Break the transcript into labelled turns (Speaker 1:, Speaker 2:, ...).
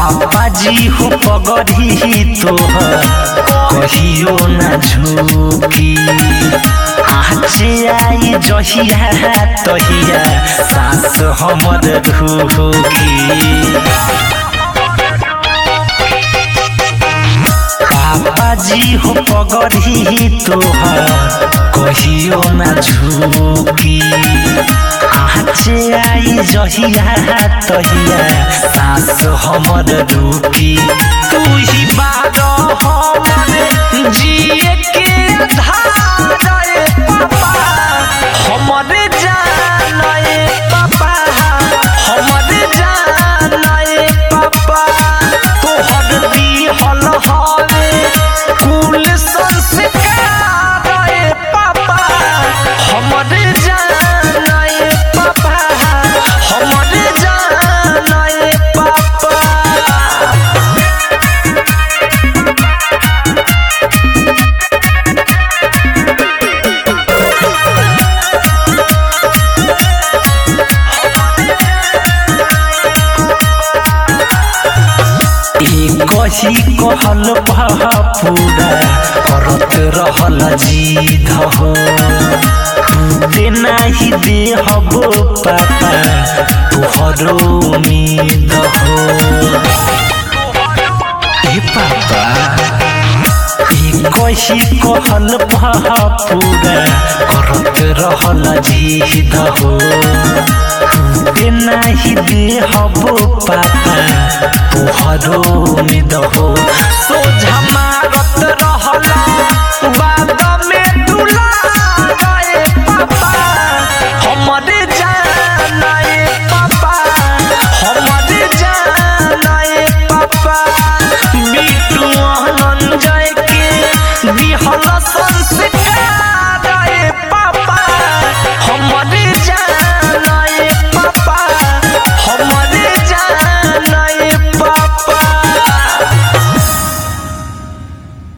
Speaker 1: पापा जी हो पगड़ी तोहर कहियो न झुकी आचे आई जहिया तहिया सास हमर रुकी पापा जी हो पगड़ी तोहर कहियो न झुकी आचे आई जहिया तहिया सास हमर रुकी तू ही बार हमर जिए के आधार रे पापा हमर जान रे पापा हमर जान रे पापा तोहर दिहल हवे कुल संस्कार रे पापा हमर जान रे पापा हमर जान रे पापा कही कहल पूरा करत रहल जीध हो टूटे नाही दे हबो पापा तुहरो उम्मीद हो ए पापा ई कही कहल पूरा करत रहल जीध हो टूटे नाही दे हबो पापा तुहरो उम्मीद हो सोझा मारत रहला बाबा